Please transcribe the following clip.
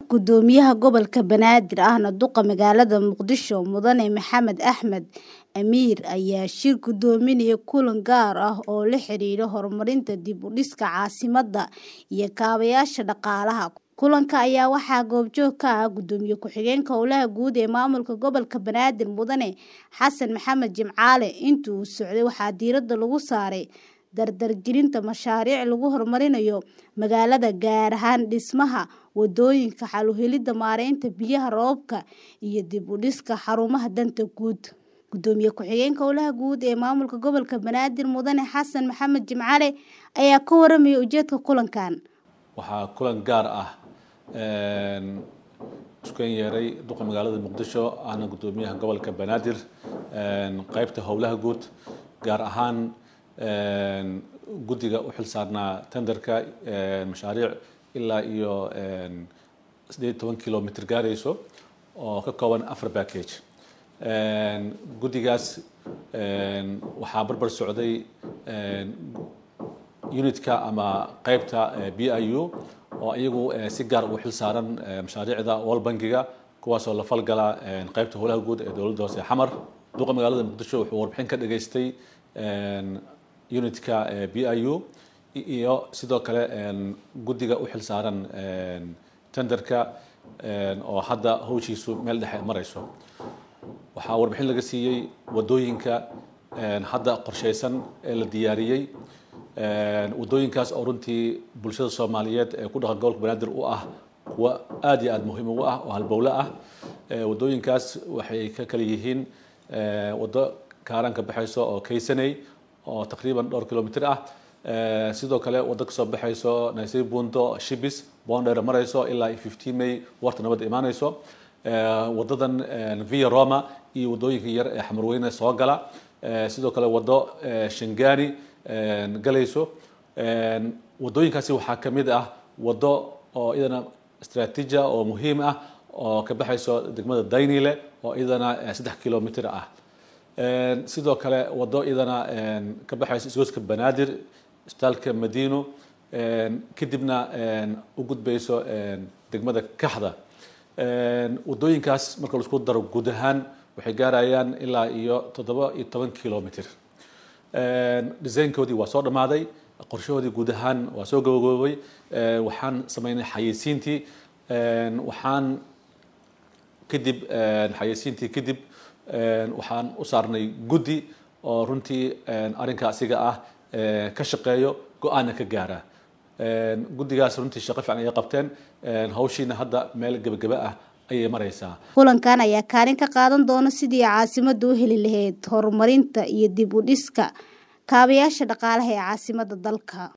Gudoomiyaha Gobolka Banaadir ahna duqa magaalada Muqdisho Mudane Maxamed Axmed Amiir ayaa shir gudoominaya kulan gaar ah oo la xiriira horumarinta dib u dhiska caasimadda iyo kaabayaasha dhaqaalaha. Kulanka ayaa waxaa goobjoog ka ah Gudoomiye ku-xigeenka Howlaha Guud ee Maamulka Gobolka Banaadir Mudane Xasan Maxamed Jimcaale. Intii uu socday waxaa diiradda lagu saaray dardargelinta mashaariic lagu horumarinayo magaalada gaar ahaan dhismaha wadooyinka, xal u helidda maareynta biyaha roobka iyo dib u dhiska xarumaha danta guud. Gudoomiye ku-xigeenka Howlaha Guud ee Maamulka Gobolka Banaadir Mudane Xasan Maxamed Jimcaale ayaa ka warramay ujeedka kulankan. waxaa kulan gaar ah isku yeeray duqa magaalada muqdisho ahna gudoomiyaha gobolka banaadir qaybta howlaha guud gaar ahaan guddiga u xilsaarnaa tenderka mashaariic ilaa iyo sideed toban kilomitr gaarayso oo ka kooban afar package guddigaas waxaa barbar socday unitka ama qaybta b i u oo iyagu si gaar ugu xil saaran mashaariicda wal bangiga kuwaasoo la falgala qaybta howlaha guud ee dowladda hoose xamar duqa magaalada muqdisho wuxuu warbixin ka dhageystay unitka b i u iyo sidoo kale guddiga u xil saaran tenderka oo hadda hawshiisu meel dhexe marayso waxaa warbixin laga siiyey wadooyinka hadda qorsheysan ee la diyaariyey wadooyinkaas oo runtii bulshada soomaaliyeed ee ku dhaqan gobolka banaadir u ah kuwa aad iyo aad muhiim ugu ah oo halbowle ah wadooyinkaas waxay ka kala yihiin wado kaaran ka baxayso oo kaysaney oo taqriiban dhowr kilomitr ah sidoo kale wado kasoo baxayso naysay buundo shibis boondheer marayso ilaa fifteen may warta nabadda imaanayso wadadan via roma iyo wadooyinka yar ee xamarweyne soo gala sidoo kale wado shangani galayso wadooyinkaasi waxaa ka mid ah wado oo iyadana istraatiija oo muhiim ah oo ka baxayso degmada daynile oo iyadana saddex kilomitr ah sidoo kale wado iyadana ka baxayso isgooska banaadir isbitaalka madiino kadibna u gudbayso degmada kaxda wadooyinkaas marka laisku daro guud ahaan waxay gaarayaan ilaa iyo toddoba iyo toban kilomitr desaynkoodii waa soo dhammaaday qorshahoodii guud ahaan waa soo gabagaboobay waxaan sameynay xayeysiintii waxaan kadib xayeysiintii kadib waxaan u saarnay guddi oo runtii arrinka asiga ah ka shaqeeyo go-aanna ka gaara guddigaas runtii shaqo fiican ayay qabteen hawshiina hadda meel gebagaba ah ayay maraysaa kulankan ayaa kaalin ka qaadan doona sidii caasimadda u heli lahayd horumarinta iyo dib u dhiska kaabayaasha dhaqaalaha ee caasimadda dalka